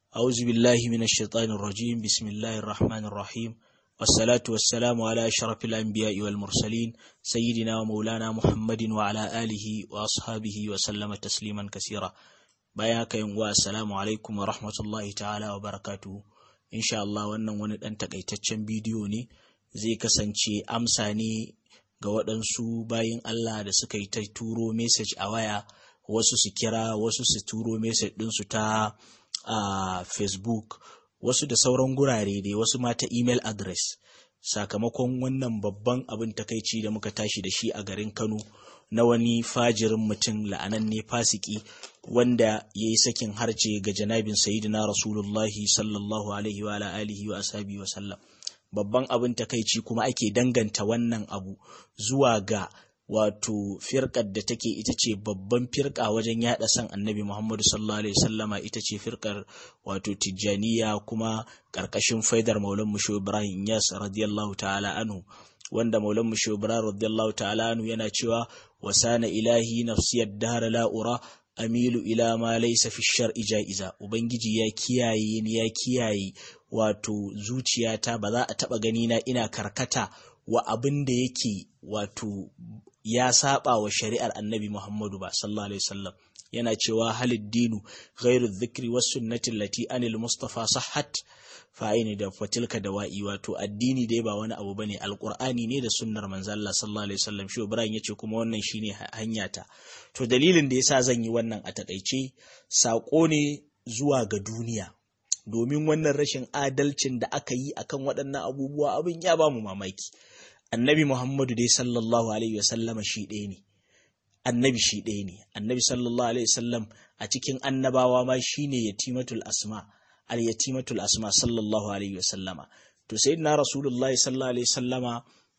أعوذ بالله من الشيطان الرجيم بسم الله الرحمن الرحيم والصلاة والسلام على أشرف الأنبياء والمرسلين سيدنا ومولانا محمد وعلى آله وأصحابه وسلم تسليما كثيرا بياك يوم السلام عليكم ورحمة الله تعالى وبركاته إن شاء الله wannan wani ɗan takaitaccen bidiyo ne zai kasance amsa ne ga waɗansu bayin Allah da suka yi ta turo message a waya wasu su kira wasu su turo message ɗinsu ta a facebook wasu da sauran gurare dai wasu ma ta email address sakamakon wannan babban abin takaici da muka tashi da shi a garin kano na wani fajirin mutum la'ananne fasiki wanda ya yi sakin harce ga janabin sayidina rasulullahi sallallahu alaihi wa alihi wa ashabi wa sallam babban abin takaici kuma ake danganta wannan abu zuwa ga wato firkar da take ita ce babban firka wajen yada san annabi Muhammadu sallallahu alaihi wasallama ita ce firkar wato tijjaniya kuma karkashin faidar maulan musho ibrahim yas radiyallahu ta'ala anhu wanda maulan musho ibrahim radiyallahu ta'ala anhu yana cewa wasana ilahi nafsiyar dahar la'ura amilu ila ma laysa fi shar'i ja'iza ubangiji ya kiyaye ni ya kiyaye wato zuciyata ba za a taba gani na ina karkata wa abin da yake wato ya saba wa shari'ar annabi Muhammadu ba sallallahu alaihi wasallam yana cewa halid dinu ghairu dhikri was sunnati allati anil mustafa sahhat fa aini da fatilka da wa'i wato addini dai ba wani abu bane alqur'ani ne da sunnar manzo Allah sallallahu alaihi wasallam shi Ibrahim yace kuma wannan shine hanyata to dalilin da yasa zan yi wannan a takaice sako ne zuwa ga duniya domin wannan rashin adalcin da aka yi akan waɗannan abubuwa abin ya ba mu mamaki annabi Muhammadu dai sallallahu alaihi wasallama shi ɗaya ne annabi shi ɗaya ne annabi sallallahu alaihi wasallam a cikin annabawa ma shine yatimatul asma al yatimatul asma sallallahu alaihi wasallama to sayyidina rasulullahi sallallahu alaihi wasallama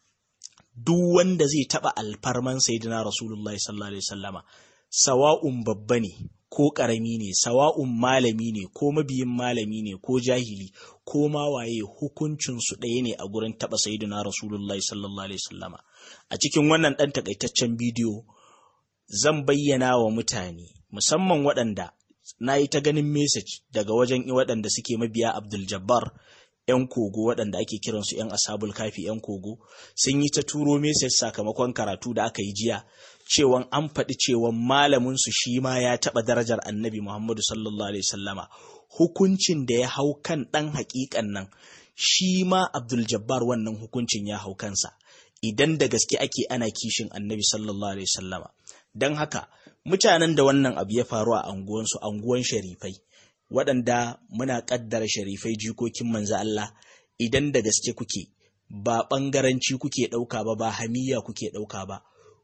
duk wanda zai taba alfarman sayyidina rasulullahi sallallahu alaihi wasallama sawa'un babba ne ko ƙarami ne sawa'un malami ne ko mabiyin malami ne ko jahili ko ma waye hukuncinsu ɗaya ne a gurin taɓa sayyidina rasulullahi sallallahu alaihi wasallama a cikin wannan ɗan takaitaccen bidiyo zan bayyana wa mutane musamman waɗanda na yi ta ganin message daga wajen waɗanda suke mabiya abdul jabbar 'yan kogo waɗanda ake kiransu 'yan asabul kafi 'yan kogo sun yi ta turo message sakamakon karatu da aka yi jiya cewan an faɗi cewan malaminsu shi ma ya taɓa darajar annabi Muhammadu sallallahu Alaihi sallama hukuncin da ya hau kan ɗan haƙiƙan nan shi ma Abdul Jabbar wannan hukuncin ya hau kansa idan da gaske ake ana kishin annabi sallallahu Alaihi sallama don haka mutanen da wannan abu ya faru a anguwansu anguwan sharifai waɗanda muna ƙaddara sharifai jikokin manzo Allah idan da gaske kuke ba ɓangaranci kuke ɗauka ba ba hamiya kuke ɗauka ba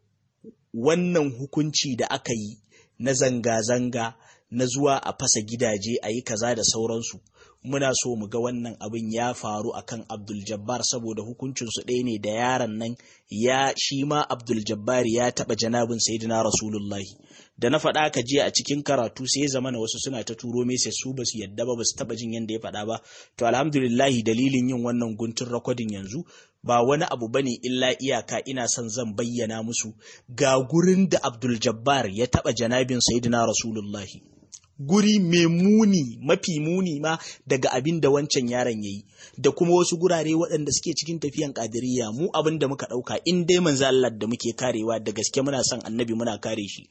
wannan hukunci da aka yi na zanga-zanga na zuwa a fasa gidaje a yi kaza da sauransu muna so mu ga wannan abin ya faru akan Abdul Jabbar saboda hukuncinsu ɗaya ne da yaron nan ya shi ma Abdul Jabbar ya taɓa janabin Sayyidina Rasulullahi da na faɗa ka je a cikin karatu sai ya zamana wasu suna ta turo mai sai su basu yadda ba basu taɓa jin yadda ya faɗa ba to alhamdulillahi dalilin yin wannan guntun rakodin yanzu ba wani abu bane illa iyaka ina son zan bayyana musu ga gurin da Abdul Jabbar ya taɓa janabin Sayyidina Rasulullahi guri mai muni mafi muni ma daga abin da wancan yaron ya yi da kuma wasu gurare waɗanda suke cikin tafiyan ƙadiriya mu abin da muka ɗauka in dai manzo Allah da muke karewa da gaske muna son annabi muna kare shi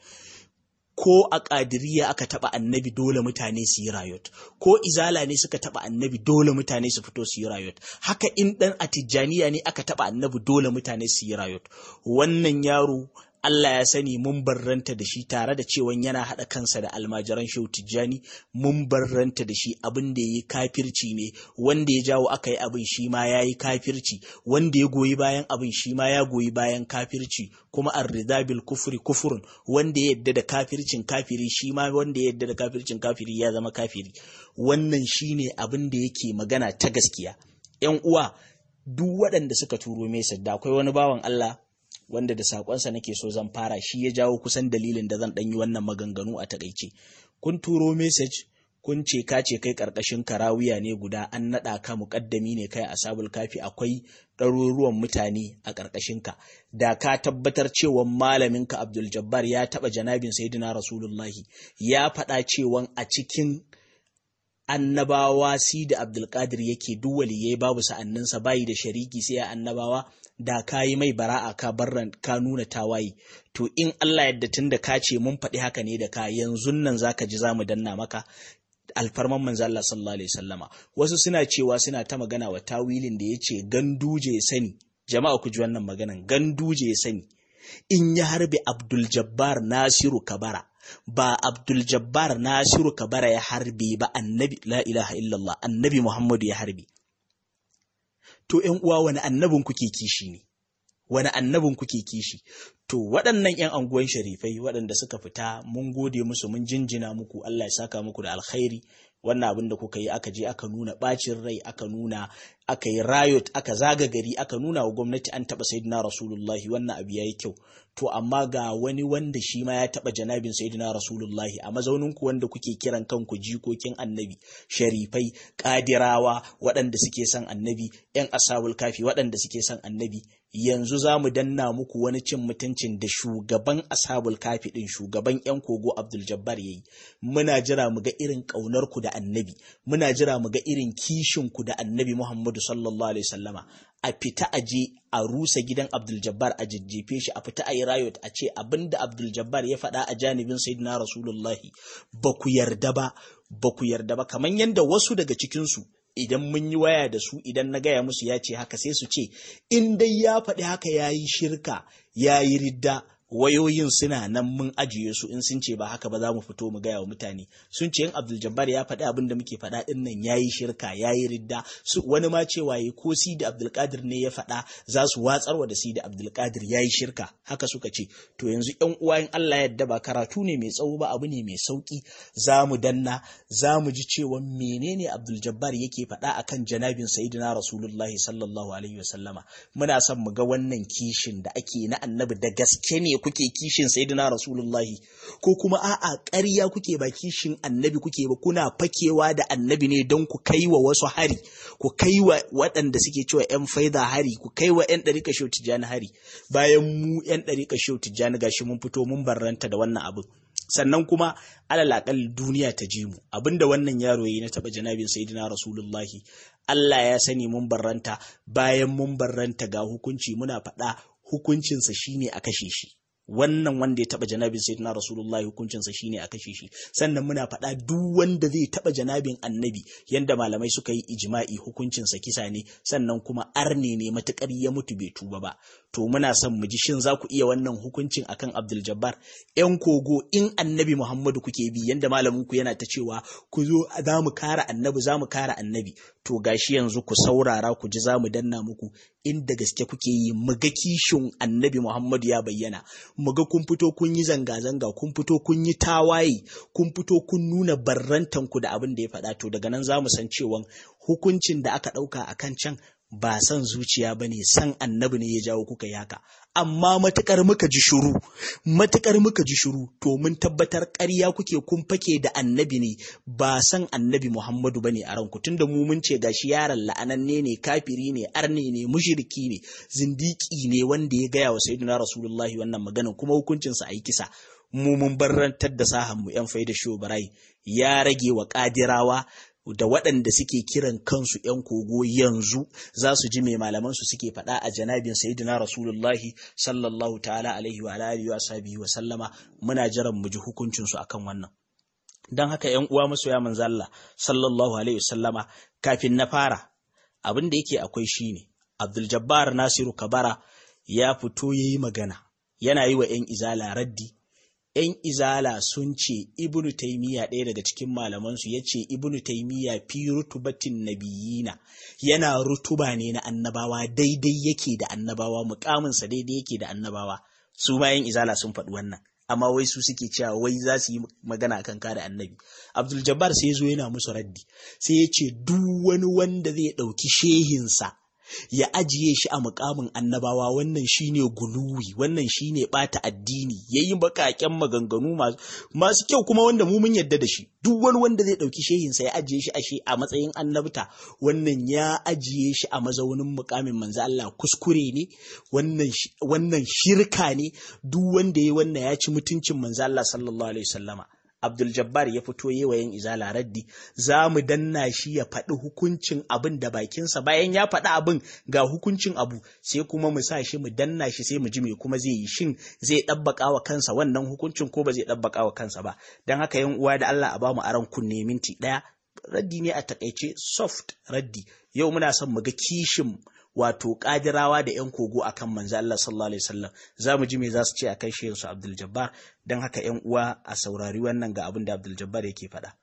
ko a ƙadiriya aka taɓa annabi dole mutane su yi rayot ko izala ne suka taɓa annabi dole mutane su fito su yi rayot haka in ɗan a tijjaniya ne aka taɓa annabi dole mutane su yi rayot wannan yaro Allah ya sani mun barranta da shi tare da cewa yana haɗa kansa da almajiran shehu tijjani mun barranta da shi abin da ya yi kafirci ne wanda ya jawo aka yi abin shi ma ya yi kafirci wanda ya goyi bayan abin shi ma ya goyi bayan kafirci kuma arrida bil kufri kufurun wanda ya yadda da kafircin kafiri shi ma wanda ya yadda da kafircin kafiri ya zama kafiri wannan shine abin da yake magana ta gaskiya yan uwa duk waɗanda suka turo mesa da akwai wani bawan Allah wanda da sakonsa nake so zan fara shi ya jawo kusan dalilin da zan ɗan yi wannan maganganu a takaice kun turo message kun ce ka ce kai karkashin karawiya ne guda an naɗa ka muƙaddami ne kai a sabul kafi akwai ɗaruruwan mutane a ƙarƙashin ka da ka tabbatar cewa malamin ka Abdul Jabbar ya taɓa janabin Sayyidina Rasulullahi ya faɗa cewa a cikin annabawa si da abdulkadir yake duk waliyai babu sa'anninsa bayi da shariki sai a annabawa da ka yi mai bara'a ka barran ka nuna tawaye to in Allah yadda tun da ka ce mun faɗi haka ne da ka yanzu nan zaka ji zamu danna maka alfarman manzo Allah sallallahu alaihi wasallama wasu suna cewa suna ta magana wa tawilin da yace ganduje ya sani jama'a ku ji wannan maganan ganduje ya sani in ya harbe Abdul Jabbar Nasiru Kabara ba Abdul Jabbar Nasiru Kabara ya harbe ba annabi la ilaha illallah annabi Muhammadu ya harbe to ƴan uwa wani annabin kuke kishi ne wani annabin kuke kishi to waɗannan ƴan anguwan sharifai waɗanda suka fita mun gode musu mun jinjina muku Allah ya saka muku da alkhairi wannan abin da kuka yi aka je aka nuna ɓacin rai aka nuna aka yi riot aka zaga gari aka nuna wa gwamnati an taɓa sayyidina rasulullahi wannan abu yayi kyau to amma ga wani wanda shi ma ya taɓa janabin sayyidina rasulullahi a mazaunin ku wanda kuke kiran kanku jikokin annabi sharifai kadirawa waɗanda suke son annabi yan asabul kafi waɗanda suke son annabi yanzu za mu danna muku wani cin mutuncin da shugaban ashabul kafi din shugaban yan kogo abdul jabbar yayi muna jira mu ga irin ƙaunar ku da annabi muna jira mu ga irin kishin ku da annabi muhammadu sallallahu alaihi wasallama a fita a je a rusa gidan abdul jabbar a jajjefe shi a fita a yi riot a ce abinda abdul jabbar ya faɗa a janibin sayyidina rasulullahi ba ku yarda ba ba ku yarda ba kamar yadda wasu daga cikinsu idan mun yi waya da su idan na gaya musu ya ce haka sai su ce in dai ya faɗi haka ya yi shirka ya yi ridda wayoyin suna nan mun ajiye su in sun ce ba haka ba za mu fito mu gaya wa mutane sun ce in Abdul Jabbar ya faɗi abin da muke faɗa ɗin nan yayi shirka yayi ridda su wani ma cewa yi ko si da Abdul Qadir ne ya faɗa za su watsarwa da si da Abdul Qadir yayi shirka haka suka ce to yanzu ƴan uwa in Allah yadda ba karatu ne mai tsawo ba abu ne mai sauki za mu danna za mu ji cewa menene Abdul Jabbar yake faɗa akan janabin Sayyidina Rasulullahi sallallahu alaihi wasallama muna son mu ga wannan kishin da ake na annabi da gaske ne kuke kishin sayyidina rasulullahi ko kuma a'a ƙarya kuke ba kishin annabi kuke ba kuna fakewa da annabi ne don ku kai wa wasu hari ku kai wa waɗanda suke cewa yan faida hari ku kai wa yan ɗarika shau tijjani hari bayan mu yan ɗarika shau tijjani gashi mun fito mun barranta da wannan abin sannan kuma alal akal duniya ta ji mu abinda wannan yaro yi na taba janabin sayyidina rasulullahi Allah ya sani mun barranta bayan mun barranta ga hukunci muna faɗa hukuncinsa shine a kashe shi wannan wanda ya taba janabin sayyidina rasulullahi hukuncinsa shine a kashe shi sannan muna faɗa duk wanda zai taba janabin annabi yanda malamai suka yi ijma'i hukuncinsa kisa ne sannan kuma arne ne matukar ya mutu bai tuba ba to muna son mu ji shin za ku iya wannan hukuncin akan Abdul Jabbar yan kogo in annabi Muhammadu kuke bi yanda malamin ku yana ta cewa ku zo za mu kara annabi za mu kara annabi to gashi yanzu ku saurara ku ji za mu danna muku inda gaske kuke yi mu ga kishin annabi Muhammadu ya bayyana mu ga kun fito kun yi zanga-zanga kun fito kun yi tawaye kun fito kun nuna barrantanku da abin da ya faɗa to daga nan za mu san cewa hukuncin da aka ɗauka a kan can ba san zuciya ba ne san annabi ne ya jawo kuka yi haka amma matukar muka ji shuru matukar muka ji shuru to mun tabbatar ƙarya kuke kun fake da annabi ne ba san annabi Muhammadu bane a ranku tunda mu mun ce gashi yaron la'ananne ne kafiri ne arne ne mushriki ne zindiki ne wanda ya gaya wa sayyidina rasulullahi wannan maganin kuma hukuncinsa a yi kisa mu mun barrantar da sahan mu yan faida shobarai ya rage wa kadirawa da waɗanda suke kiran kansu ‘yan kogo yanzu za su ji mai malamansu suke faɗa a janabin sayyidina rasulullahi sallallahu ta'ala alaihi wa alihi wa sahbihi wa sallama muna jiran mu ji hukuncinsu akan wannan don haka ‘yan uwa masoya manzo Allah sallallahu alaihi wa sallama kafin na fara abin da yake akwai shine Abdul Jabbar Nasiru Kabara ya fito yayi magana yana yi wa ‘yan izala raddi ‘yan izala sun ce Ibnu Taimiyya ɗaya daga cikin malamansu ya ce Ibnu Taimiyya fi rutubatin nabiyina yana rutuba ne na annabawa daidai yake da annabawa mukaminsa daidai yake da annabawa su ma ‘yan izala sun faɗi wannan amma wai su suke cewa wai za su yi magana kan kada annabi Abdul Jabbar sai ya zo yana musu raddi sai ya ce duk wani wanda zai ɗauki shehinsa ya ajiye shi a mukamin annabawa wannan shine guluwi wannan shine bata addini yayi bakaken maganganu masu kyau kuma wanda mu mun yadda da shi duk wani wanda zai dauki shehinsa ya ajiye shi a shi a matsayin annabta wannan ya ajiye shi a mazaunin mukamin manzo Allah kuskure ne wannan wannan shirka ne duk wanda yayi wannan ya ci mutuncin manzo Allah sallallahu alaihi wasallama Abdul Jabbar ya fito yawayin izala raddi za mu danna shi ya faɗi hukuncin abin da bakinsa bayan ya faɗi abin ga hukuncin abu sai kuma mu sa shi mu danna shi sai mu ji me kuma zai yi shin zai ɗabbaka wa kansa wannan hukuncin ko ba zai ɗabbaka wa kansa ba don haka yan uwa da Allah a bamu aron kunne minti ɗaya raddi ne a takaice soft raddi yau muna son mu ga kishin wato kadirawa da yan kogo akan manzo Allah sallallahu alaihi wasallam za mu ji me za su ce akan shehu su Abdul Jabbar dan haka yan uwa a saurari wannan ga abin da Abdul Jabbar yake faɗa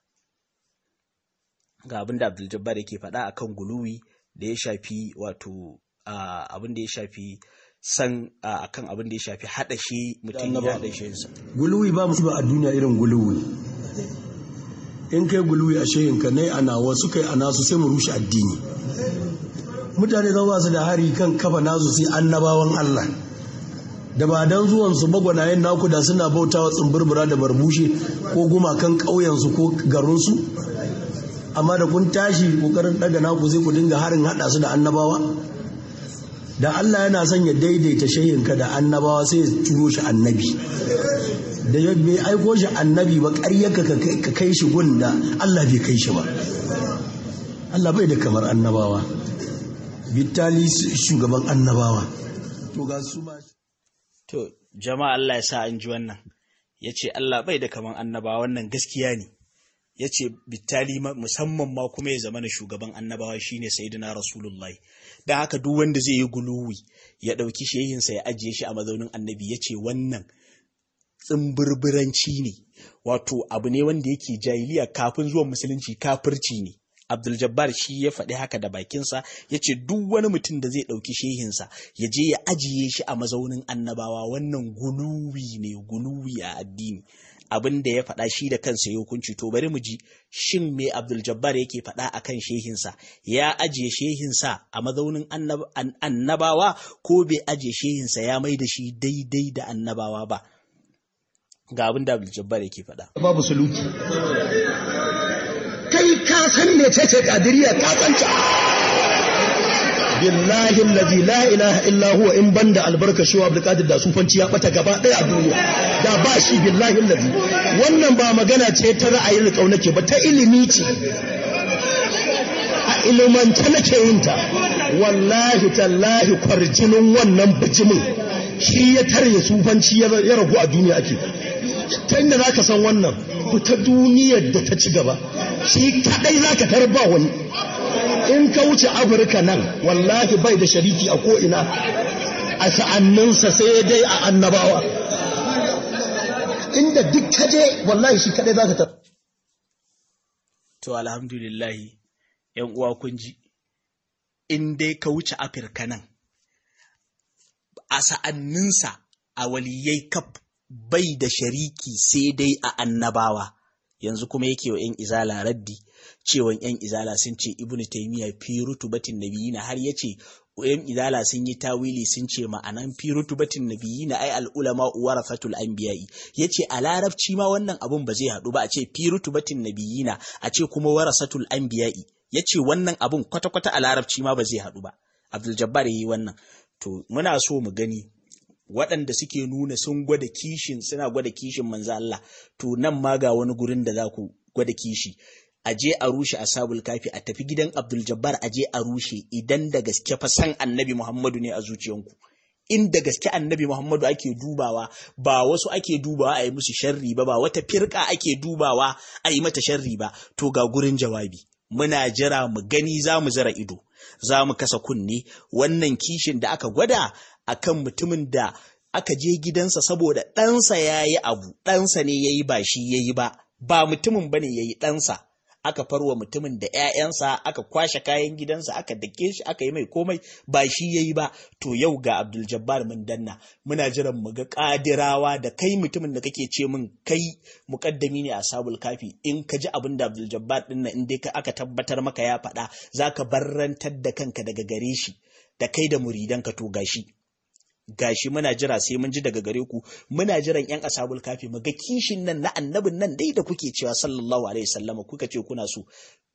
ga abin da Abdul Jabbar yake faɗa akan guluwi da ya shafi wato abin da ya shafi san akan abin da ya shafi hada shi mutum ya hada shi guluwi ba musu ba a duniya irin guluwi in kai guluwi a shehinka ne ana wasu kai a nasu sai mu rushe addini mutane zan ba su da hari kan kafa nasu sai annabawan Allah da ba dan zuwan su magwanayen naku da suna bautawa tsumburbura da barbushe ko gumakan ƙauyensu ko garinsu amma da kun tashi kokarin daga naku sai ku dinga harin hada su da annabawa da Allah yana son ya daidaita shehinka da annabawa sai ya turo shi annabi da ya bai aiko shi annabi ba ƙaryarka ka kai shi gunda Allah bai kai shi ba Allah bai da kamar annabawa bitali shugaban annabawa to ga su ma to jama'a Allah ya sa an ji wannan yace Allah bai da kamar annabawa wannan gaskiya ne yace bitali musamman ma kuma ya zama na shugaban annabawa shine sayyidina rasulullahi da haka duk wanda zai yi guluwi ya dauki shehinsa ya ajiye shi a mazaunin annabi yace wannan tsimburburanci ne wato abu ne wanda yake jahiliya kafin zuwan musulunci kafirci ne Abdul Jabbar shi ya faɗi haka da bakinsa ya ce duk wani mutum da zai ɗauki shehinsa ya je ya ajiye shi a mazaunin annabawa wannan guluwi ne guluwi a addini abin da ya faɗa shi da kansa ya hukunci to bari mu ji shin me Abdul Jabbar yake faɗa akan shehinsa ya ajiye shehinsa a mazaunin annabawa ko bai ajiye shehinsa ya mai da shi daidai da annabawa ba ga abin da Abdul Jabbar yake faɗa babu suluki kai ka san me ce ce kadiriya ka tsanta billahi allazi la ilaha illa huwa in banda albarka shi Abdul Qadir da sufanci ya bata gaba daya a duniya da ba shi billahi allazi wannan ba magana ce ta ra'ayin kaunake ba ta ilimi ce a ilimanta nake yin ta wallahi tallahi kwarjinin wannan bijimin shi ya tarye sufanci ya ragu a duniya ake ta inda za ka san wannan ta duniyar da ta ci gaba shi kadai za ka tarba wani in ka wuce afirka nan wallahi bai da shariki a ko'ina a sa'anninsa sai dai a annabawa inda duk kaje wallahi shi kadai za ka tarba to alhamdulillahi yan uwa kun ji in dai ka wuce afirka nan a sa'anninsa a waliyai kaf bai da shariki sai dai a annabawa yanzu kuma yake wa ‘yan izala raddi cewan ‘yan izala sun ce ibnu taimiyya fi rutubatin nabiyina har ya ce ‘yan izala sun yi tawili sun ce ma'anan fi rutubatin nabiyina ai al'ulama warasatul anbiya'i ya ce a larabci ma wannan abun ba zai haɗu ba a ce fi rutubatin nabiyina a ce kuma warasatul anbiya'i ya ce wannan abun kwata-kwata a larabci ma ba zai haɗu ba abdul jabbar ya yi wannan to muna so mu gani waɗanda suke nuna sun gwada kishin suna gwada kishin manzo Allah to nan ma ga wani gurin da za ku gwada kishi a je a rushe ashabul kafi a tafi gidan Abdul Jabbar a je a rushe idan da gaske fa san Annabi Muhammadu ne a zuciyanku in da gaske Annabi Muhammadu ake dubawa ba wasu ake dubawa a yi musu sharri ba ba wata firka ake dubawa a yi mata sharri ba to ga gurin jawabi muna jira mu gani za mu zara ido za mu kasa kunne wannan kishin da aka gwada akan mutumin da aka je gidansa saboda ɗansa ya yi abu ɗansa ne ya yi ba shi ya yi ba ba mutumin ba ne ya yi ɗansa aka farwa mutumin da ‘ya'yansa aka kwashe kayan gidansa aka dake shi aka yi mai komai ba shi ya yi ba to yau ga Abdul Jabbar mun danna muna jiran mu ga kadirawa da kai mutumin da kake ce min kai mukaddami ne a sabul kafi in ka ji abin da Abdul Jabbar din nan in dai aka tabbatar maka ya faɗa zaka barrantar da kanka daga gare shi da kai da muridanka to gashi gashi muna jira sai mun ji daga gare ku muna jiran yan asabul kafi mu ga kishin nan na annabin nan dai da kuke cewa sallallahu alaihi wasallam kuka ce kuna so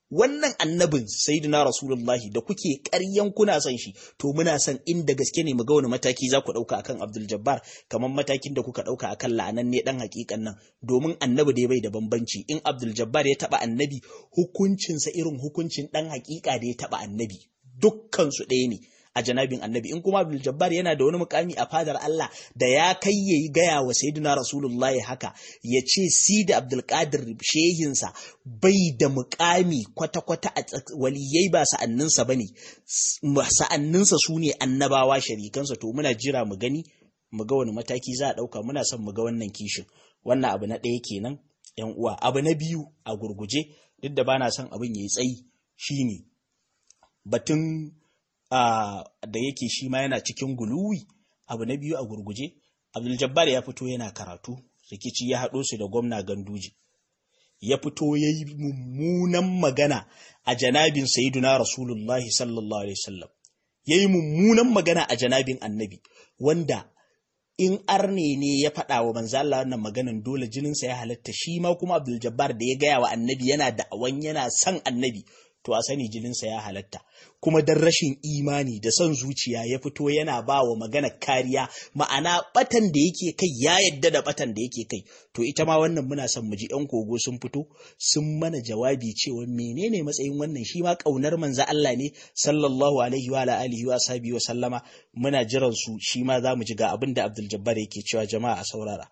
wannan annabin sayyidina rasulullahi da kuke ƙaryan kuna son shi to muna son inda gaske ne mu ga wani mataki za ku ɗauka akan abdul jabbar kamar matakin da kuka ɗauka akan la'anan ne ɗan hakikan nan domin annabi dai bai da bambanci in abdul jabbar ya taɓa annabi hukuncinsa irin hukuncin ɗan hakika da ya taɓa annabi dukkan su ɗaya ne a janabin annabi in kuma Abdul Jabbar yana da wani mukami a fadar Allah da ya kai yayi gaya wa sayyidina Rasulullah haka ya ce si da Abdul Qadir shehinsa bai da mukami kwata kwata a waliyai ba sa'anninsa bane sa'anninsa su ne annabawa sharikansa to muna jira mu gani mu ga wani mataki za a dauka muna son mu ga wannan kishin wannan abu na ɗaya kenan yan uwa abu na biyu a gurguje duk da bana son abin yayi tsayi shine batun Uh, da yake shi ma yana cikin guluwi abu na biyu a gurguje abdul jabbar ya fito yana karatu rikici ya haɗo su da gwamna ganduje ya fito ya yi mummunan magana a janabin sayyiduna rasulullahi sallallahu alaihi wasallam ya yi mummunan magana a janabin annabi wanda in arne ne ya faɗa wa manzo Allah wannan maganan dole jininsa ya halatta shi ma kuma abdul jabbar da ya gaya wa annabi yana da awan yana son annabi to a sani jininsa ya halatta kuma dan rashin imani da son zuciya ya fito yana ba wa magana kariya ma'ana batan da yake kai ya yadda da batan da yake kai to ita ma wannan muna son mu ji yan kogo sun fito sun mana jawabi cewa menene matsayin wannan shi ma kaunar manzo Allah ne sallallahu alaihi wa alihi wa sahbihi wa sallama muna jiran su shi ma zamu ji ga abin da Abdul Jabbar yake cewa jama'a a saurara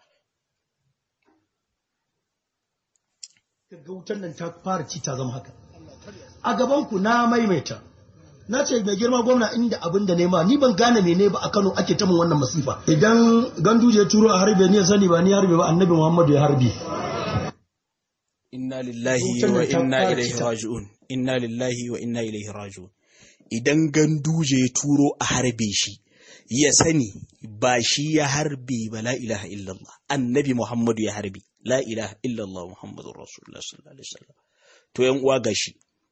ga wutar nan ta fara ci ta zama haka a gabanku na maimaita na ce mai girma gwamna inda abin da nema ni ban gane mene ba a Kano ake ta mun wannan masifa idan ganduje ya turo a harbe ni ya sani ba ni harbe ba annabi Muhammadu ya harbe inna lillahi wa inna ilaihi raji'un inna lillahi wa inna ilaihi raji'un idan ganduje ya turo a harbe shi ya sani ba shi ya harbe ba la ilaha illallah annabi Muhammadu ya harbe la ilaha illallah muhammadur rasulullah sallallahu alaihi wasallam to yan uwa gashi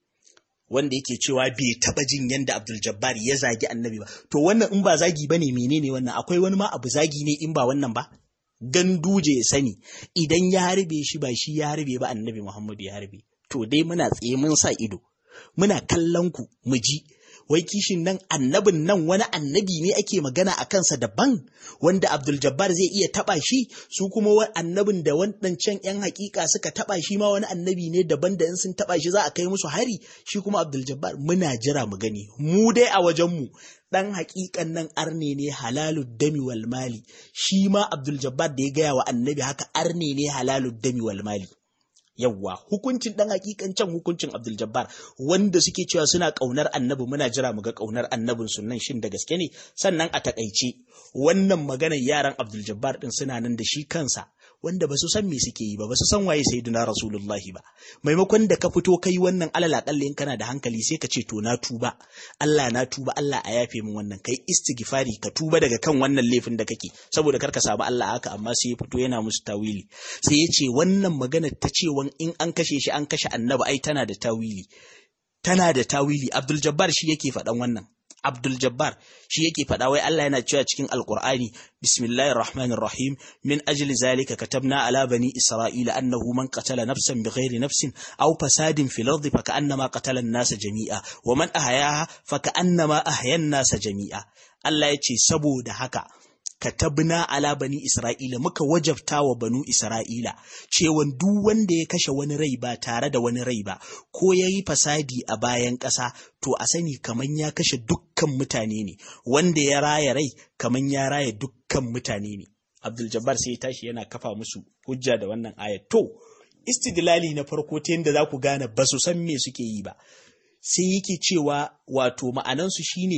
wanda yake cewa bai taba jin yanda Abdul Jabbar ya zagi annabi ba to wannan in ba zagi bane menene wannan akwai wani ma abu zagi ne in ba wannan ba ganduje ya sani idan ya harbe shi ba shi ya harbe ba annabi Muhammadu ya harbe to dai muna tsaye mun sa ido muna kallon ku mu ji wai kishin nan annabin nan wani annabi ne ake magana a kansa daban wanda Abdul Jabbar zai iya taba shi su kuma wani annabin da waɗancan ‘yan hakika suka taba shi ma wani annabi ne daban da in sun taba shi za a kai musu hari shi kuma Abdul Jabbar muna jira mu gani mu dai a wajenmu ɗan hakikan nan arne ne halalud dami wal mali shi ma Abdul Jabbar da ya gaya wa annabi haka arne ne halalud dami wal mali yawwa hukuncin dan hakikan can hukuncin Abdul Jabbar wanda suke cewa suna kaunar annabi muna jira mu ga kaunar annabin sunan shin da gaske ne sannan a takaice wannan maganar yaran Abdul Jabbar din suna nan da shi kansa wanda ba su san me suke yi ba ba su san waye sayyidina rasulullahi ba maimakon da ka fito kai wannan alal akalle in kana da hankali sai ka ce to na tuba Allah na tuba Allah a yafe min wannan kai istighfari ka tuba daga kan wannan laifin da kake saboda karka samu Allah haka amma sai ya fito yana musu tawili sai ya ce wannan magana ta cewa in an kashe shi an kashe annabi ai tana da tawili tana da tawili Abdul Jabbar shi yake faɗan wannan Abdul Jabbar shi yake faɗa wai Allah yana cewa cikin Alƙur'ani Bismillahir Rahmanir Rahim min ajli zalika katabna ala bani Isra'ila annahu man qatala nafsan bighairi nafsin aw fasadin fil ardi faka'annama qatala an-nasa jami'a wa man ahyaha faka'annama ahya an-nasa jami'a Allah ya ce saboda haka katabna ala bani Isra'ila muka wajabta wa banu Isra'ila cewan duk wanda ya kashe wani rai ba tare da wani rai ba ko ya yi fasadi a bayan ƙasa to a sani kaman ya kashe dukkan mutane ne wanda ya raya rai kaman ya raya dukkan mutane ne Abdul Jabbar sai ya tashi yana kafa musu hujja da wannan ayat to istidlali na farko ta yadda za ku gane ba su san me suke yi ba sai yake cewa wato ma'anansu shine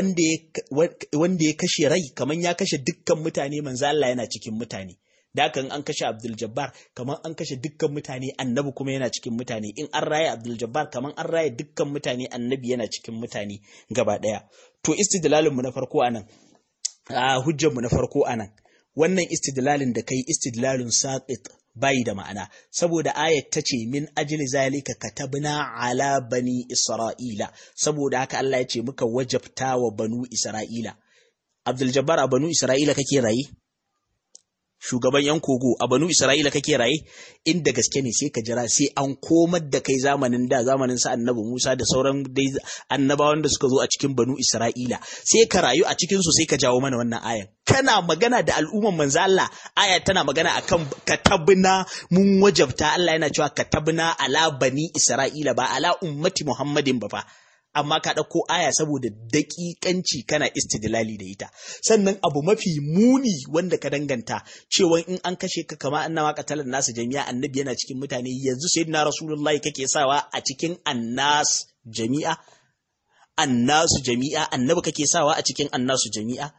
wanda ya kashe rai kamar ya kashe dukkan mutane manzo Allah yana cikin mutane da haka an kashe Abdul Jabbar kamar an kashe dukkan mutane annabi kuma yana cikin mutane in an raya Abdul Jabbar kamar an raya dukkan mutane annabi yana cikin mutane gaba daya to istidlalin mu na farko anan a hujjar mu na farko anan wannan istidlalin da kai istidlalun saqit bayi da ma'ana saboda ayat ta ce min ajli zalika katabna ala bani isra'ila saboda haka Allah ya ce muka wajabta wa banu isra'ila Abdul Jabbar a banu isra'ila kake rayi shugaban yan kogo a banu isra'ila kake raye inda gaske ne sai ka jira sai an komar da kai zamanin da zamanin sa annabi musa da sauran dai annabawan da suka zo a cikin banu isra'ila sai ka rayu a cikin su sai ka jawo mana wannan ayan kana magana da al'umman manzo Allah aya tana magana akan katabna mun wajabta Allah yana cewa katabna ala bani isra'ila ba ala ummati muhammadin ba fa amma ka ɗauko aya saboda daƙiƙanci kana istidlali da ita sannan abu mafi muni wanda ka danganta cewa in an kashe ka kama annama qatalan nasu jami'a annabi yana cikin mutane yanzu sayyidina rasulullahi kake sawa a cikin annas jami'a annasu jami'a annabi kake sawa a cikin annasu jami'a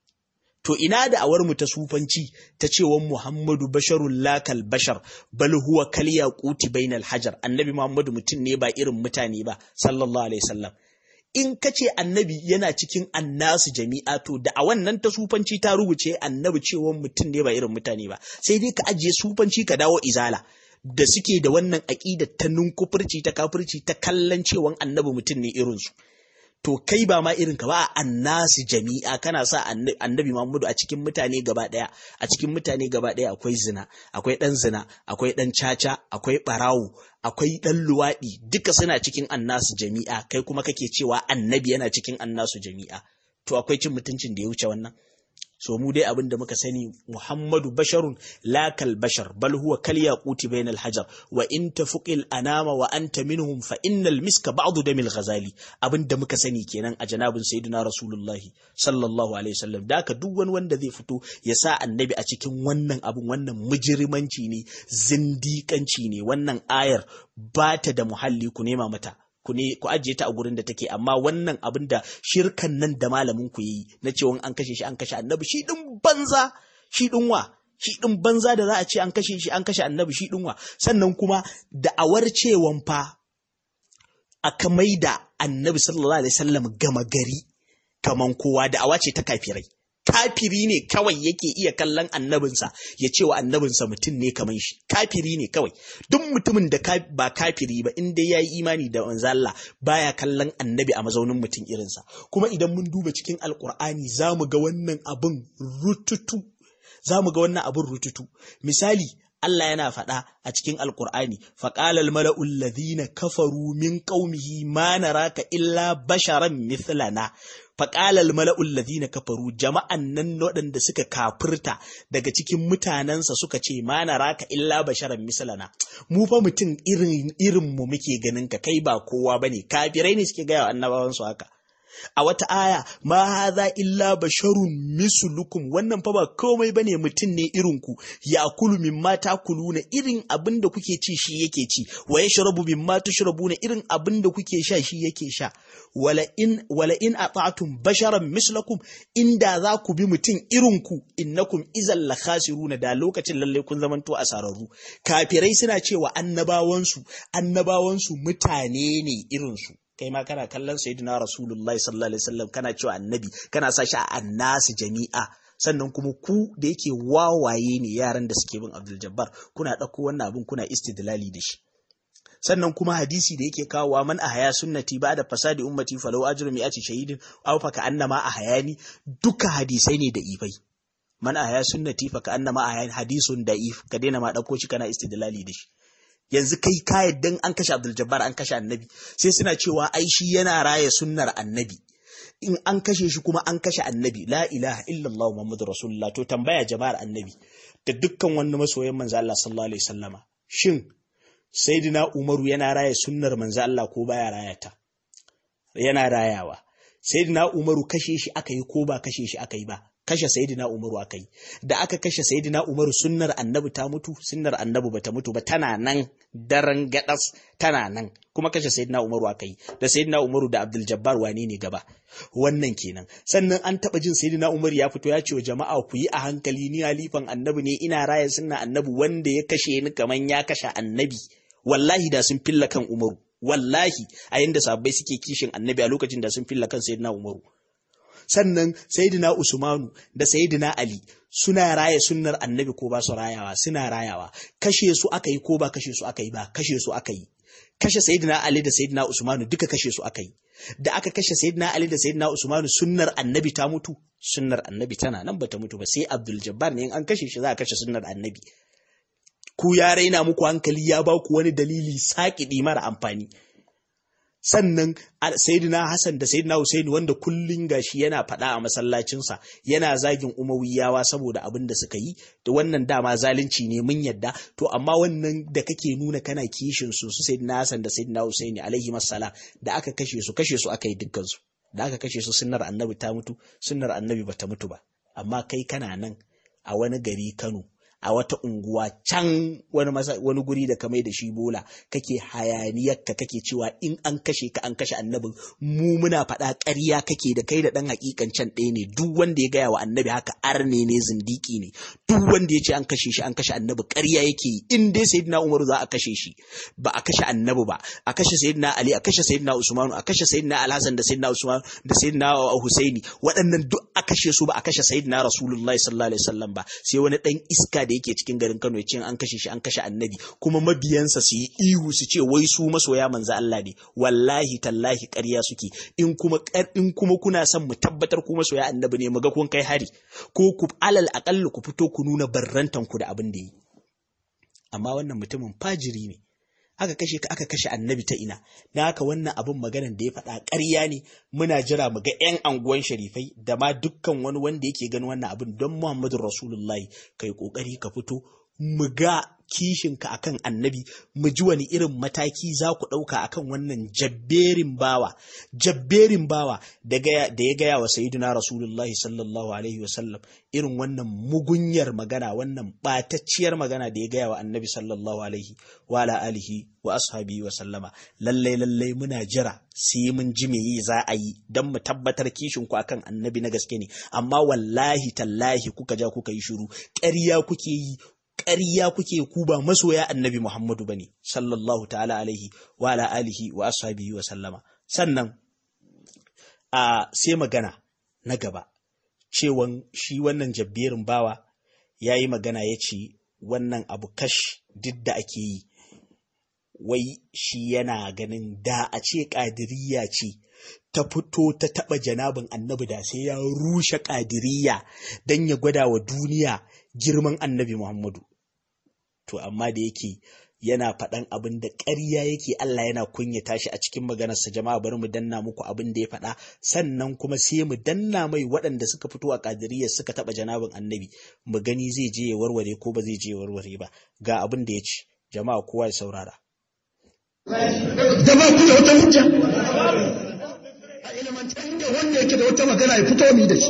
To ina da awar mu ta sufanci ta cewa Muhammadu basharul lakal bashar bal huwa kal yaquti bainal hajar annabi Muhammadu mutum ne ba irin mutane ba sallallahu alaihi wasallam in kace annabi yana cikin annasu jami'a to da a wannan ta sufanci ta rubuce annabi cewa mutum ne ba irin mutane ba sai dai ka ajiye sufanci ka dawo izala da suke da wannan aƙidar ta nunkufurci ta kafirci ta kallon cewa annabi mutum ne irinsu. to kai ba ma irin ka ba annasi jami'a kana sa annabi Muhammadu a cikin mutane gaba daya a cikin mutane gaba daya akwai zina akwai dan zina akwai dan caca akwai barawo akwai dan luwadi duka suna cikin annasu jami'a kai kuma kake cewa annabi yana cikin annasu jami'a to akwai cin mutuncin da ya wuce wannan so mu dai abin da muka sani Muhammadu basharun la kal bashar bal huwa kal yaquti bainal hajar wa in tafuqil anama wa anta minhum fa innal miska ba'du damil ghazali abin da muka sani kenan a janabin sayyidina rasulullah sallallahu alaihi wasallam da ka duk wani wanda zai fito ya sa annabi a cikin wannan abin wannan mujrimanci ne zindikanci ne wannan ayar ba ta da muhalli ku nema mata ku ne ku ajiye ta a gurin da take amma wannan abin da shirkan nan da malamin ku yi na cewa an kashe shi an kashe annabi shi din banza shi din wa shi din banza da za a ce an kashe shi an kashe annabi shi din wa sannan kuma da awar cewan fa aka maida annabi sallallahu alaihi wasallam gama gari kaman kowa da awa ce ta kafirai kafiri ne kawai yake iya kallon annabinsa ya ce wa annabinsa mutum ne kamar shi kafiri ne kawai duk mutumin da ba kafiri ba in dai ya yi imani da manzo Allah baya kallon annabi a mazaunin mutum irinsa kuma idan mun duba cikin alkur'ani za mu ga wannan abin rututu za mu ga wannan abin rututu misali Allah yana faɗa a cikin Alƙur'ani, faƙalal mala'ul ladhina kafaru min qaumihi ma naraka illa basharan mithlana faƙalal mala'ul ladhina kafaru jama'an nan waɗanda suka kafirta daga cikin mutanensa suka ce ma naraka illa basharan mithlana mu fa mutum irin irin mu muke ganin ka kai ba kowa bane kafirai ne suke gaya wa annabawan su haka a wata aya ma haza illa basharun mislukum wannan fa ba komai bane mutum ne irin ku ya kulu mimma takuluna irin abin da kuke ci shi yake ci wa yashrabu mimma tushrabuna irin abin da kuke sha shi yake sha wala in wala in ata'tum basharan mislakum inda za ku bi mutum irin ku innakum izal la khasiruna da lokacin lalle kun zamanto asararru kafirai suna cewa annabawansu annabawansu mutane ne irin su kai ma kana kallon sayyidina rasulullahi sallallahu alaihi wasallam kana cewa annabi kana sa shi a annasu jami'a sannan kuma ku da yake wawaye ne yaran da suke bin Abdul Jabbar kuna ɗauko wannan abin kuna istidlali da shi sannan kuma hadisi da yake kawowa man ahaya sunnati ba da fasadi ummati falau ajru mi'ati shahidin aw fa ka annama ahayani duka hadisai ne da ifai man ahaya sunnati fa ka annama ahayani hadisun da'if ka daina ma ɗauko shi kana istidlali da shi yanzu kai ka yadda an kashe Abdul Jabbar an kashe annabi sai suna cewa ai shi yana raya sunnar annabi in an kashe shi kuma an kashe annabi la ilaha illallah muhammadu rasulullah to tambaya jama'ar annabi da dukkan wani masoyan manzo Allah sallallahu alaihi wasallama shin sayyidina Umaru yana raya sunnar manzo Allah ko baya raya ta yana rayawa sayyidina Umaru kashe shi aka yi ko ba kashe shi aka yi ba kashe sayyidina Umaru aka yi da aka kashe sayyidina Umaru sunnar annabi ta mutu sunnar annabi bata mutu ba tana nan daren gadas tana nan kuma kashe sayyidina Umaru aka yi da sayyidina Umaru da Abdul Jabbar wane ne gaba wannan kenan sannan an taba jin sayyidina Umar ya fito ya ce wa jama'a ku yi a hankali ni halifan annabi ne ina raya sunna annabi wanda ya kashe ni kaman ya kashe annabi wallahi da sun filla kan Umaru wallahi a yanda sabbai suke kishin annabi a lokacin da sun filla kan sayyidina Umaru sannan sayyidina Usmanu da sayyidina Ali suna raya sunnar annabi ko ba su rayawa suna rayawa kashe su aka yi ko ba kashe su aka yi ba kashe su aka yi kashe sayyidina Ali da sayyidina Usmanu duka kashe su aka yi da aka kashe sayyidina Ali da sayyidina Usmanu sunnar annabi ta mutu sunnar annabi tana nan bata mutu ba sai Abdul Jabbar ne in an kashe shi za a kashe sunnar annabi ku ya raina muku hankali ya ba ku wani dalili saƙiɗi mara amfani sannan sayyidina Hassan da sayyidina Husaini wanda kullun gashi yana faɗa a masallacinsa yana zagin umawiyawa saboda abin da suka yi da wannan dama zalunci ne mun yadda to amma wannan da kake nuna kana kishin su su sayyidina Hassan da sayyidina Husaini alaihi masala da aka kashe su kashe su aka yi dukkan su da aka kashe su sunnar annabi ta mutu sunnar annabi bata mutu ba amma kai kana nan a wani gari Kano a wata unguwa can wani wani guri da ka mai da shi bola kake hayaniyarka kake cewa in an kashe ka an kashe annabin mu muna faɗa ƙarya kake da kai da ɗan hakikan can ɗaya ne duk wanda ya gaya wa annabi haka arne ne zindiki ne duk wanda ya ce an kashe shi an kashe annabi ƙarya yake yi in dai sayyidina umaru za a kashe shi ba a kashe annabi ba a kashe sayyidina ali a kashe sayyidina usmanu a kashe sayyidina alhassan da sayyidina usman da sayyidina husaini waɗannan duk a kashe su ba a kashe sayyidina rasulullahi sallallahu alaihi wasallam ba sai wani ɗan iska da yake cikin garin Kano ya ce an kashe shi an kashe annabi kuma mabiyansa su yi ihu su ce wai su masoya manzo Allah ne wallahi tallahi ƙarya suke in kuma in kuma kuna son mu tabbatar ku masoya annabi ne mu ga kun kai hari ko ku alal aqall ku fito ku nuna barrantan ku da abin da yi amma wannan mutumin fajiri ne aka kashe ka aka kashe annabi ta ina na haka wannan abin maganan da ya faɗa ƙarya ne muna jira mu ga 'yan anguwan sharifai da ma dukkan wani wanda yake ganin wannan abin don muhammadu rasulullahi kai ƙoƙari ka fito mu ga kishinka akan annabi mu ji wani irin mataki za ku ɗauka akan wannan jabberin bawa jabberin bawa da ya gaya wa sayyidina rasulullahi sallallahu alaihi wasallam irin wannan mugunyar magana wannan ɓatacciyar magana da ya gaya wa annabi sallallahu alaihi wa ala alihi wa ashabi wa sallama lallai lallai muna jira sai mun ji me za a yi don mu tabbatar kishin ku akan annabi na gaske ne amma wallahi tallahi kuka ja kuka yi shiru ƙarya kuke yi ƙarya kuke ku ba masoya annabi Muhammadu bane sallallahu ta'ala alaihi wa ala alihi wa ashabihi wa sallama sannan a sai magana na gaba cewan shi wannan jabbirin bawa ya yi magana ya ce wannan abu kash duk da ake yi wai shi yana ganin da a ce ƙadiriya ce ta fito ta taɓa janabin annabi da sai ya rushe ƙadiriya don ya gwada wa duniya girman annabi Muhammadu. To, amma da yake yana faɗan abin da ƙarya yake Allah yana kunyata shi a cikin maganarsa jama'a bari mu danna muku abin da ya faɗa sannan kuma sai mu danna mai waɗanda suka fito a ƙadiriyar suka taɓa janabin annabi mu gani zai je ya warware ko ba zai je ya warware ba ga abin da ya ce jama'a kowa ya saurara. Da ba ku da wata hujja. A ilimance inda wanda yake da wata magana ya fito mi da shi.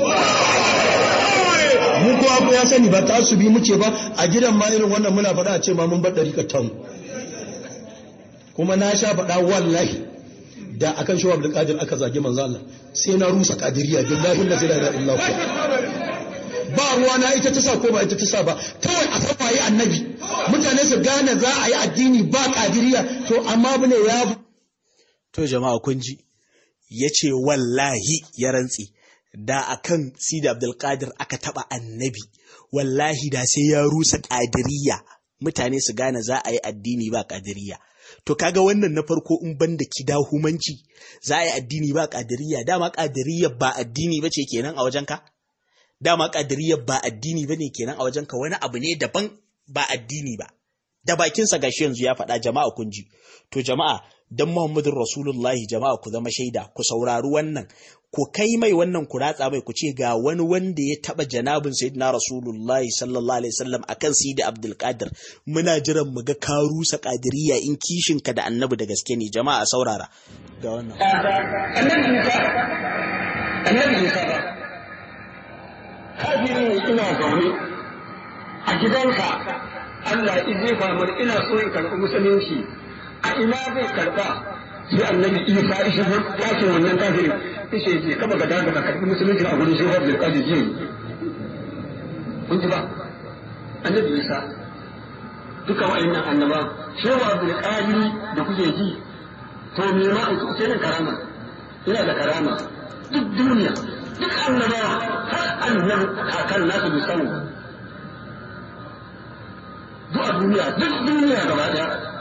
mu kowa ko ya sani ba ta su bi muke ba a gidan ma irin wannan muna faɗa a ce ma mun bar ɗariƙar tamu kuma na sha faɗa wallahi da akan shi Abdul Qadir aka zage manzo Allah sai na rusa qadiriyya billahi la ilaha illa Allah ba ruwa na ita ta sa ko ba ita ta sa ba kawai a san waye annabi mutane su gane za a yi addini ba qadiriyya to amma bane ya to jama'a kun ji yace wallahi ya rantsi da akan Sidi Abdulkadir aka taba annabi wallahi da sai ya rusa ƙadiriya mutane su gane za a yi addini ba ƙadiriya to kaga wannan na farko in ban da kidahumanci za a yi addini ba ƙadiriya dama ƙadiriya ba addini ba ce kenan a wajenka dama ƙadiriya ba addini ba ne kenan a wajenka wani abu ne daban ba addini ba da bakinsa gashi yanzu ya faɗa jama'a kun ji to jama'a dan Muhammadun Rasulullahi jama'a ku zama shaida ku saurari wannan ku kai mai wannan ku ratsa mai ku ce ga wani wanda ya taba janabin sayyidina Rasulullahi sallallahu alaihi wasallam akan Sidi Abdul Qadir muna jiran mu ga ka rusa qadiriyya in kishin ka da annabi da gaske ne jama'a saurara ga wannan annabi Musa annabi Musa ba kafiri ne ina zaune a gidanka Allah ya jefa mana ina so in karɓi musulunci a ina zai karɓa sai annabi Isa ya shigo tashin wannan kafiri yace je kaba ga daga ka karɓi musulunci a gurin shehu Abdul Qadir jiya kun ji ba annabi Isa duka wa'annan annaba shehu Abdul Qadir da kuke ji to me ma sai nan karama ina da karama duk duniya duk annaba har annabi kakan nasu bai samu duk a duniya duk duniya gaba daya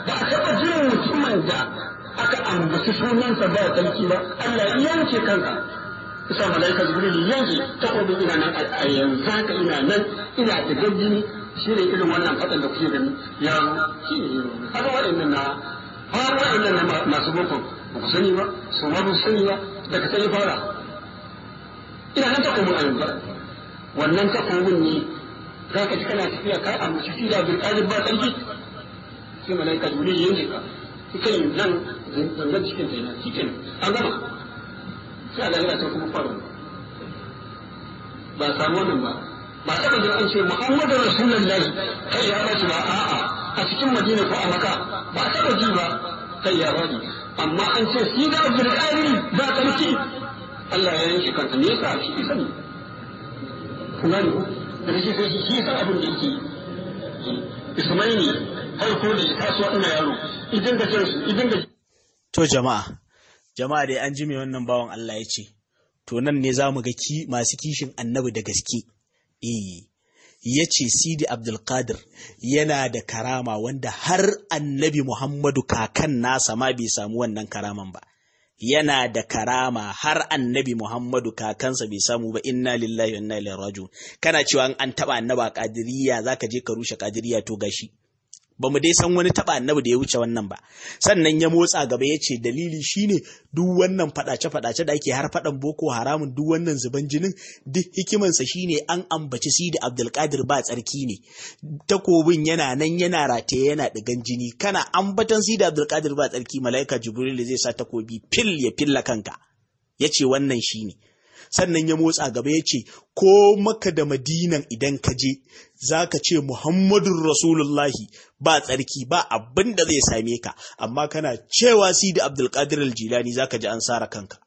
ba a taɓa jin mutumin da aka ambaci sunansa ba tsarki ba Allah ya yanke kanka isa malaika jibril yanke takobin ina nan a yanzu haka ina nan ina da gajini shi ne irin wannan faɗan da kuke gani yaro shi ne yaro har wa'annan na har wa'annan na masu boko ba ku sani ba su ma ba su sani ba daga sai fara ina nan takobin a yanzu wannan takobin ne za ka ji kana tafiya ka a mace fila bin ƙalib ba tsarki sai malaika jibril yanke ka suka yi nan zangar cikin ta yana cikin an gama sai a lahira ta kuma faru ba samu wannan ba ba taɓa jin an ce muhammadu rasulullahi kai ya ɓaci ba a'a a cikin madina ko a maka ba taɓa ji ba kai ya ɓaci amma an ce shi da abdul qadir ba tsarki Allah ya yanke kansa me yasa shi sani kun gane ko da shi sai shi san abin da yake Ismaili har ko da kasuwa ina yaro idan da su idan da To jama'a, jama'a dai an ji me wannan bawan Allah ya ce, to nan ne za mu ga ki masu kishin annabi da gaske. Eh, ya ce Sidi Abdulkadir yana da karama wanda har annabi Muhammadu kakan nasa ma bai samu wannan karaman ba. Yana da karama har annabi Muhammadu kakansa bai samu ba inna lillahi wa inna ilaihi raji'un. Kana cewa an taba annaba kadiriya zaka je ka rushe kadiriya to gashi. ba mu dai san wani taba annabi da ya wuce wannan ba sannan ya motsa gaba ya ce dalili shine duk wannan fadace fadace da ake har fadan boko haramun duk wannan zuban jinin duk hikimansa shine an ambaci sidi abdulkadir ba tsarki ne takobin yana nan yana rataye yana digan jini kana ambatan sidi abdulkadir ba tsarki malaika jibril zai sa takobi fil ya filla kanka ya ce wannan shine sannan ya motsa gaba ya ce ko maka da madinan idan ka je za ka ce muhammadun rasulullahi ba tsarki ba abin da zai same ka amma kana cewa si da abdulkadir aljilani za ka ji an sara kanka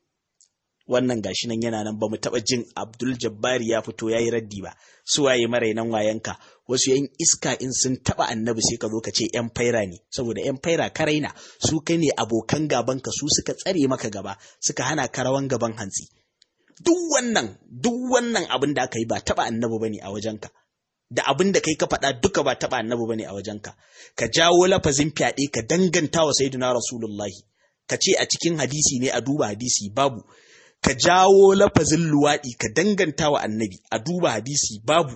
wannan gashi nan yana nan ba mu taɓa jin abdul jabbari ya fito ya yi raddi ba su waye marainan wayanka wasu yan iska in sun taɓa annabi sai ka zo ka ce yan faira ne saboda yan faira ka raina su kai ne abokan gabanka su suka tsare maka gaba suka hana ka rawan gaban hantsi duk wannan duk wannan abin da aka yi ba taba annabi bane a wajenka da abin da kai ka faɗa duka ba taba annabi bane a wajenka ka jawo lafazin fyaɗe ka danganta wa sayyidina rasulullahi ka ce a cikin hadisi ne a duba hadisi babu ka jawo lafazin luwaɗi ka danganta wa annabi a duba hadisi babu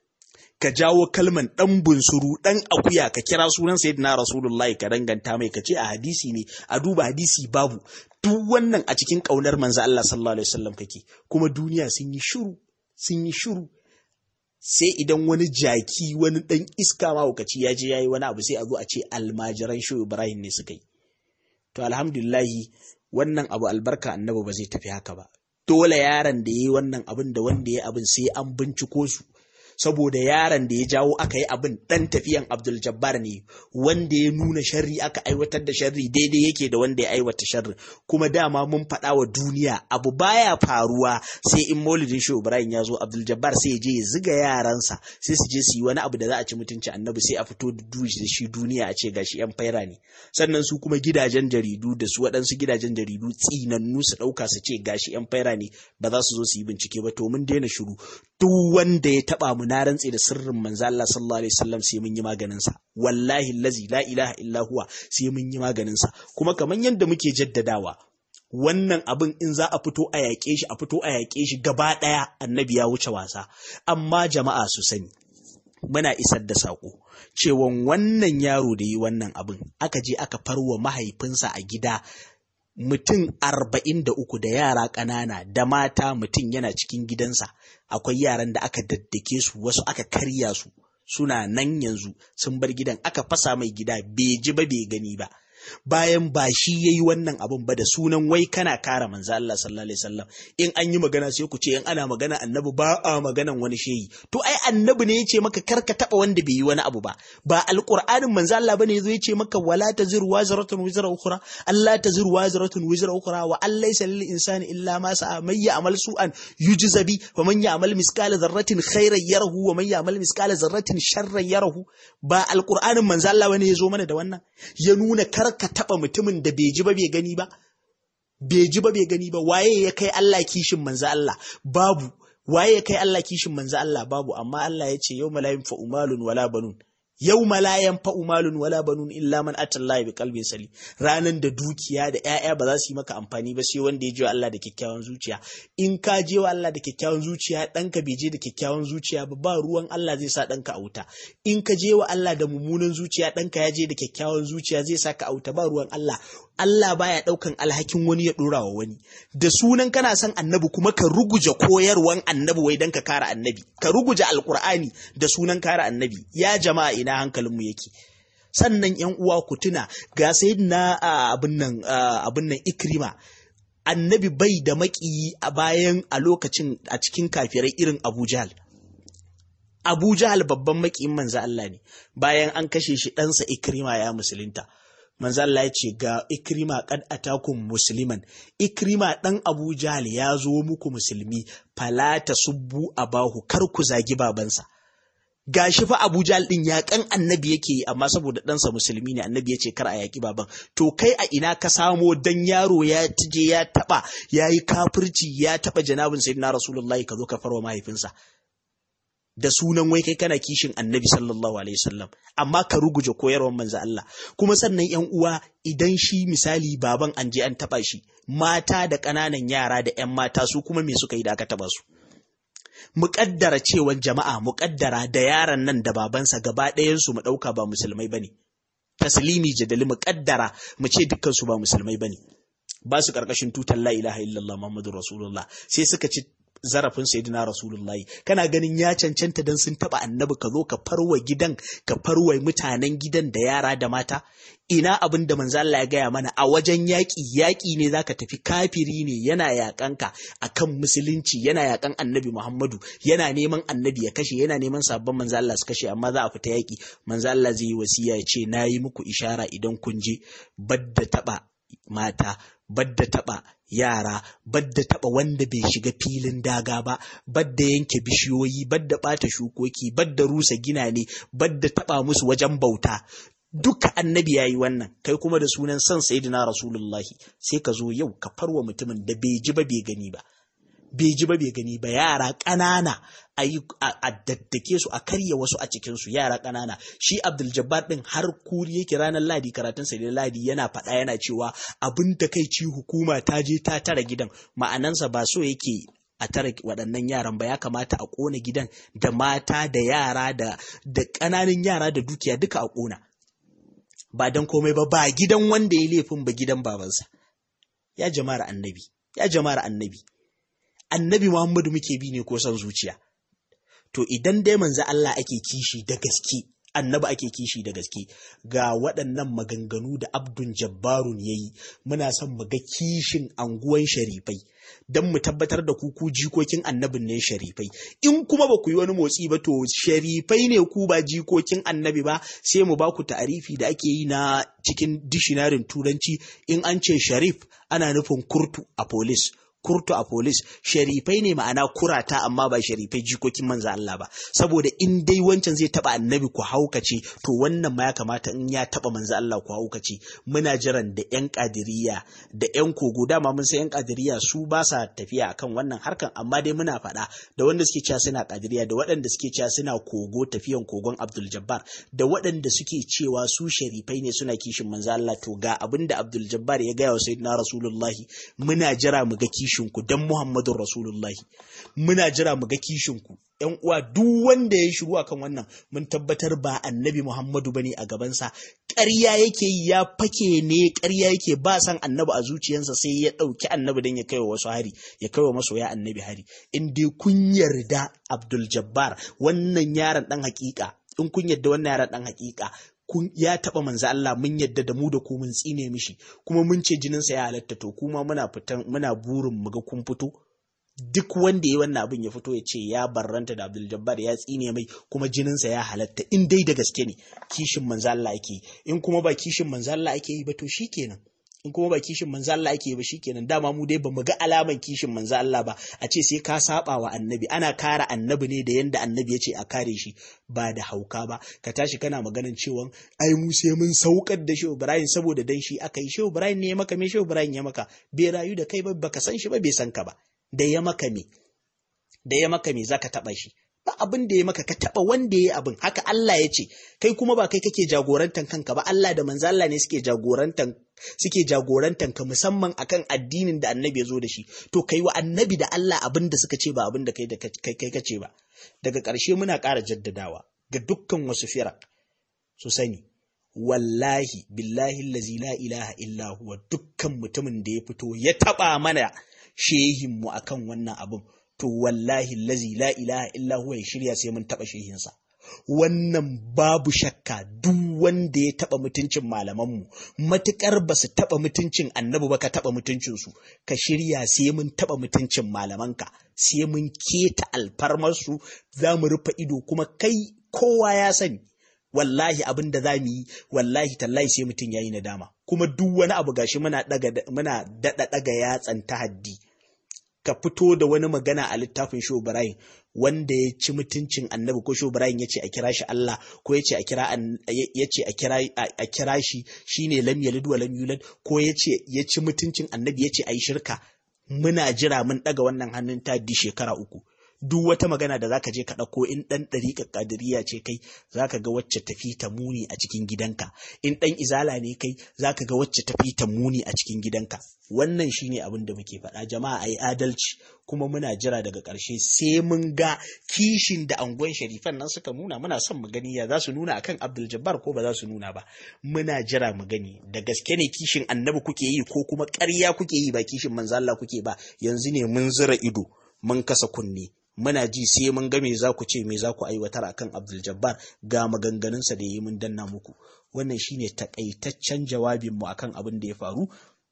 ka jawo kalman ɗan bunsuru ɗan akuya ka kira sunan sayyidina rasulullahi ka danganta mai ka ce a hadisi ne a duba hadisi babu duk wannan a cikin ƙaunar manzo Allah sallallahu alaihi wasallam kake kuma duniya sun yi shiru sun yi shiru sai idan wani jaki wani ɗan iska mahaukaci ya je yayi wani abu sai a zo a ce almajiran shehu ibrahim ne suka yi to alhamdulillahi wannan abu albarka annabi ba zai tafi haka ba dole yaron da ya yi wannan abin da wanda ya abin sai an binciko su saboda yaron da ya jawo aka yi abin dan tafiyan Abdul Jabbar ne wanda ya nuna sharri aka aiwatar da sharri daidai yake da wanda ya aiwata sharri kuma dama mun faɗa wa duniya abu baya faruwa sai in Maulidin Shehu Ibrahim ya zo Abdul Jabbar sai ya je ya ziga yaransa sai su je su yi wani abu da za a ci mutunci Annabi sai a fito da da shi duniya a ce gashi yan faira ne sannan su kuma gidajen jaridu da su waɗansu gidajen jaridu tsinannu su ɗauka su ce gashi yan faira ne ba za su zo su yi bincike ba to mun daina shiru duk wanda ya taba mu na rantse da sirrin manzo Allah sallallahu alaihi wasallam sai mun yi maganin sa wallahi allazi la ilaha illa huwa sai mun yi maganin sa kuma kaman yanda muke jaddadawa wannan abin in za a fito a yaƙe shi a fito a yaƙe shi gaba ɗaya annabi ya wuce wasa amma jama'a su sani muna isar da saƙo cewan wannan yaro da yi wannan abin aka je aka farwa mahaifinsa a gida mutum arba'in da uku da yara ƙanana da mata mutum yana cikin gidansa akwai yaran da aka daddake su wasu aka karya su suna nan yanzu sun bar gidan aka fasa mai gida bai ji ba bai gani ba bayan ba shi yayi wannan abun ba da sunan wai kana kara manzo Allah sallallahu alaihi wasallam in an yi magana sai ku ce in ana magana annabi ba a maganan wani shehi to ai annabi ne yace maka karka taba wanda bai yi wani abu ba ba alqur'anin manzo Allah bane yazo yace maka wala taziru wazratun wizra ukhra Allah taziru wazratun wizra ukhra wa allaysa lil insani illa ma sa'a may ya'mal su'an yujza bi wa man ya'mal miskala dharratin khairan yarahu wa man ya'mal miskala dharratin sharran yarahu ba alqur'anin manzo Allah bane yazo mana da wannan ya nuna kar ka taɓa mutumin da bai ji ba bai gani ba bai ji ba bai gani ba waye ya kai Allah kishin manzo Allah babu waye ya kai Allah kishin manzo Allah babu amma Allah ya ce yau malayin fa umalun wala banun yau malayan fa'umalun wala banun illa man atallahi bi qalbin salim ranan da dukiya da ƴaƴa ba za su yi maka amfani ba sai wanda ya je Allah da kyakkyawan zuciya in ka je wa Allah da kyakkyawan zuciya ɗanka bai je da kyakkyawan zuciya ba ba ruwan Allah zai sa ɗanka a wuta in ka je wa Allah da mummunan zuciya ɗanka ya je da kyakkyawan zuciya zai sa ka a wuta ba ruwan Allah Allah baya ɗaukan alhakin wani ya ɗora wa wani da sunan kana son annabi kuma ka ruguje koyarwan annabi wai dan ka kare annabi ka ruguje alkur'ani da sunan kare annabi ya jama'a ina hankalinmu yake sannan yan uwa ku tuna ga sayyidina abin nan abin nan ikrima annabi bai da maƙiyi a bayan a lokacin a cikin kafirai irin Abu Jahal Abu Jahal babban maƙiyin manzo Allah ne bayan an kashe shi ɗansa Ikrima ya musulunta manzo Allah ya ce ga Ikrima kad atakum musliman Ikrima dan Abu Jahal ya zo muku musulmi fala tasubbu abahu kar ku zagi babansa gashi fa Abu Jahl din yakan annabi yake yi amma saboda ɗansa musulmi ne annabi ya ce kar a yaki baban to kai a ina ka samo dan yaro ya tije ya taba yayi kafirci ya taba janabin sayyidina rasulullahi ka zo ka farwa mahaifinsa da sunan wai kai kana kishin annabi sallallahu alaihi wasallam amma ka ruguje koyarwar manzo Allah kuma sannan yan uwa idan shi misali baban an je an taba shi mata da ƙananan yara da ƴan mata su kuma me suka yi da aka taba su muƙaddara cewan jama'a muƙaddara da yaron nan da babansa gaba ɗayansu mu ɗauka ba musulmai bane taslimi jadali muƙaddara mu ce dukkansu ba musulmai bane ba su ƙarƙashin tutar la ilaha illallah muhammadur rasulullah sai suka ci zarafin sayyidina rasulullahi kana ganin ya cancanta dan sun taba annabi ka zo ka farwa gidan ka farwa mutanen gidan da yara da mata ina abin da manzo Allah ya gaya mana a wajen yaƙi yaƙi ne zaka tafi kafiri ne yana yaƙan ka akan musulunci yana yaƙan annabi Muhammadu yana neman annabi ya kashe yana neman sabon manzo Allah su kashe amma za a fita yaƙi manzo Allah zai yi wasiya ya ce nayi muku ishara idan kun je badda taba mata badda taba yara badda taba wanda bai shiga filin daga ba badda yanke bishiyoyi badda bata shukoki badda rusa gina ne badda taba musu wajen bauta duka annabi yayi wannan kai kuma da sunan son sayyidina rasulullahi sai ka zo yau ka farwa mutumin da bai ji ba bai gani ba bai ji ba bai gani ba yara ƙanana a yi a daddake su a karya wasu a cikin su yara ƙanana shi Abdul Jabbar din har kuri yake ranar Ladi karatun sa da Ladi yana faɗa yana cewa abin da kai ci hukuma ta je ta tara gidan ma'anansa ba so yake a tara waɗannan yaran ba ya kamata a ƙona gidan da mata da yara da da ƙananan yara da dukiya duka a ƙona ba don komai ba ba gidan wanda ya laifin ba gidan babansa ya jama'ar annabi ya jama'ar annabi annabi Muhammadu muke bi ne ko son zuciya to idan dai manzo Allah ake kishi da gaske annabi ake kishi da gaske ga waɗannan maganganu da abdun jabbarun yayi muna son mu ga kishin anguwan sharifai don mu tabbatar da ku ku jikokin annabin ne sharifai in kuma ba ku yi wani motsi ba to sharifai ne ku ba jikokin annabi ba sai mu ba ku ta'arifi da ake yi na cikin dishinarin turanci in an ce sharif ana nufin kurtu a police kurtu a polis sharifai ne ma'ana kurata amma ba sharifai jikokin manzo Allah ba saboda in dai wancan zai taba annabi ku haukace to wannan ma ya kamata in ya taba manzo Allah ku haukace muna jiran da yan kadiriya da yan kogo dama mun san yan kadiriya su ba sa tafiya akan wannan harkan amma dai muna faɗa da wanda suke cewa suna kadiriya da waɗanda suke cewa suna kogo tafiyan kogon Abdul Jabbar da waɗanda suke cewa su sharifai ne suna kishin manzo Allah to ga abinda Abdul Jabbar ya gaya wa sayyidina Rasulullahi muna jira mu ga kishin kishinku don Muhammadun Rasulullahi. Muna jira mu ga kishinku. ‘Yan uwa duk wanda ya shiru akan wannan mun tabbatar ba annabi Muhammadu bane a gabansa, ƙarya yake yi ya fake ne ƙarya yake ba san annabi a zuciyarsa sai ya ɗauki annabi don ya kai wa wasu hari, ya kai wa masoya annabi hari. In dai kun yarda Abdul Jabbar wannan yaron ɗan hakika, in kun yarda wannan yaron ɗan hakika, kun ya taba manzo Allah mun yadda da mu da ku mun tsine mishi kuma mun ce jinin sa ya halatta to kuma muna fitan muna burin mu ga kun fito duk wanda ya wannan abin ya fito ya ce ya barranta da Abdul Jabbar ya tsine mai kuma jinin sa ya halatta in dai da gaske ne kishin manzo Allah yake in kuma ba kishin manzo Allah ake yi ba to shikenan in kuma ba kishin manzo Allah ake ba shikenan dama mu dai bamu ga alaman kishin manzo Allah ba a ce sai ka saba wa annabi ana kare annabi ne da yanda annabi ya ce a kare shi ba da hauka ba ka tashi kana maganin cewa ai mu sai mun saukar da Shehu Ibrahim saboda dan shi aka yi Shehu Ibrahim ne ya maka me Shehu Ibrahim ya maka bai rayu da kai ba baka san shi ba bai san ka ba da ya maka me da ya maka me zaka taba shi ba abin da ya maka ka taba wanda ya yi abin haka Allah ya ce kai kuma ba kai kake jagorantan kanka ba Allah da manzo Allah ne suke jagorantan suke jagorantan ka musamman akan addinin da annabi ya zo da shi to kai wa annabi da Allah abin da suka ce ba abin da kai da kai kai kace ba daga ƙarshe muna ƙara jaddadawa ga dukkan wasu firak su sani wallahi billahi allazi la ilaha illa huwa dukkan mutumin da ya fito ya taba mana shehin mu akan wannan abin to wallahi allazi la ilaha illa huwa ya shirya sai mun taba shehinsa wannan babu shakka duk wanda ya taba mutuncin malamanmu matukar ba su taba mutuncin annabi ba ka taba mutuncinsu ka shirya sai mun taba mutuncin malamanka sai mun keta alfarmarsu za mu rufe ido kuma kai kowa ya sani wallahi abin da za mu yi wallahi tallahi sai mutum ya yi nadama kuma duk wani abu gashi muna muna daɗa ɗaga yatsan tahaddi ka fito da wani magana a littafin Shehu Ibrahim wanda ya ci mutuncin annabi ko Shehu Ibrahim ya ce a kira shi Allah ko ya ce a kira ya ce a kira a kira shi shine lam yalid wa lam yulad ko ya ce ya ci mutuncin annabi ya ce ayi shirka muna jira mun daga wannan hannun taddi shekara uku duk wata magana da zaka je ka ɗauko in ɗan ɗariƙa ƙadiriya ce kai zaka ga wacce tafi ta muni a cikin gidanka in ɗan izala ne kai zaka ga wacce tafi ta muni a cikin gidanka wannan shine abin da muke faɗa jama'a ayi adalci kuma muna jira daga ƙarshe sai mun ga kishin da angon sharifan nan suka nuna muna son mu gani ya za su nuna akan Abdul Jabbar ko ba za su nuna ba muna jira mu gani da gaske ne kishin annabi kuke yi ko kuma ƙarya kuke yi ba kishin manzo Allah kuke ba yanzu ne mun zura ido mun kasa kunne muna ji sai mun ga me za ku ce me za ku aiwatar akan Abdul Jabbar ga maganganunsa da yi mun danna muku wannan shine takaitaccen jawabin mu akan abin da ya faru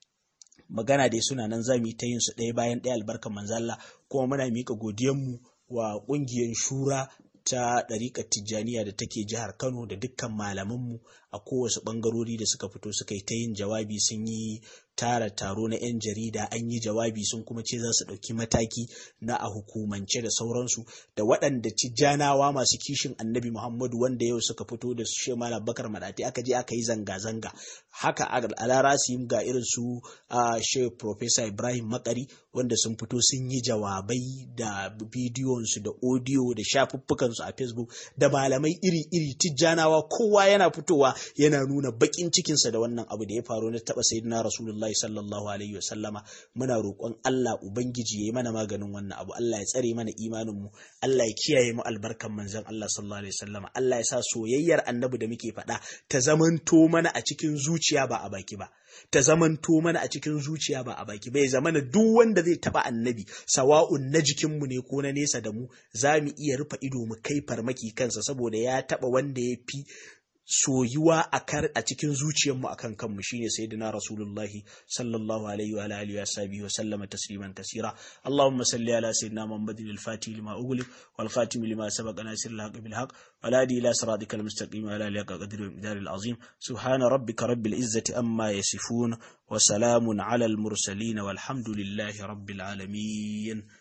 magana dai suna nan za mu yi ta yin su ɗaya bayan ɗaya albarkar manzalla kuma muna miƙa godiyanmu wa ƙungiyar shura ta ɗariƙar tijjaniya da take jihar kano da dukkan malamanmu a kowace ɓangarori da suka fito suka yi ta yin jawabi sun yi tara taro na 'yan jarida an yi jawabi sun kuma ce za su ɗauki mataki na a hukumance da sauransu da waɗanda tijjanawa masu kishin annabi muhammadu wanda yau suka fito da su malam bakar madati aka je aka yi zanga-zanga haka alarasi ga irin su a she professor ibrahim makari wanda sun fito sun yi jawabai da bidiyonsu da audio da shafuffukansu a facebook da malamai iri-iri tijjanawa kowa yana fitowa yana nuna baƙin cikinsa da wannan abu da ya faru na taɓa sayyidina rasulullah Rasulullahi sallallahu alaihi wa sallama muna roƙon Allah ubangiji yayi mana maganin wannan abu Allah ya tsare mana imanin mu Allah ya kiyaye mu albarkan manzon Allah sallallahu alaihi wa sallama Allah ya sa soyayyar annabi da muke faɗa ta zamanto mana a cikin zuciya ba a baki ba ta zamanto mana a cikin zuciya ba a baki bai zamana duk wanda zai taba annabi sawa'un na jikinmu ne ko na nesa da mu za mu iya rufe ido mu kai farmaki kansa saboda ya taba wanda ya fi soyuwa a kar a cikin zuciyarmu akan kanmu shine sayyidina rasulullahi sallallahu alaihi wa alihi wa sahbihi wa sallama tasliman kasira allahumma salli ala sayyidina muhammadin al-fatih lima ughliq wal khatim lima sabaqa nasir al-haq bil haqq wal hadi ila siratikal mustaqim wa ala alihi qadri al azim subhana rabbika rabbil izzati amma yasifun wa salamun ala al mursalin walhamdulillahi rabbil alamin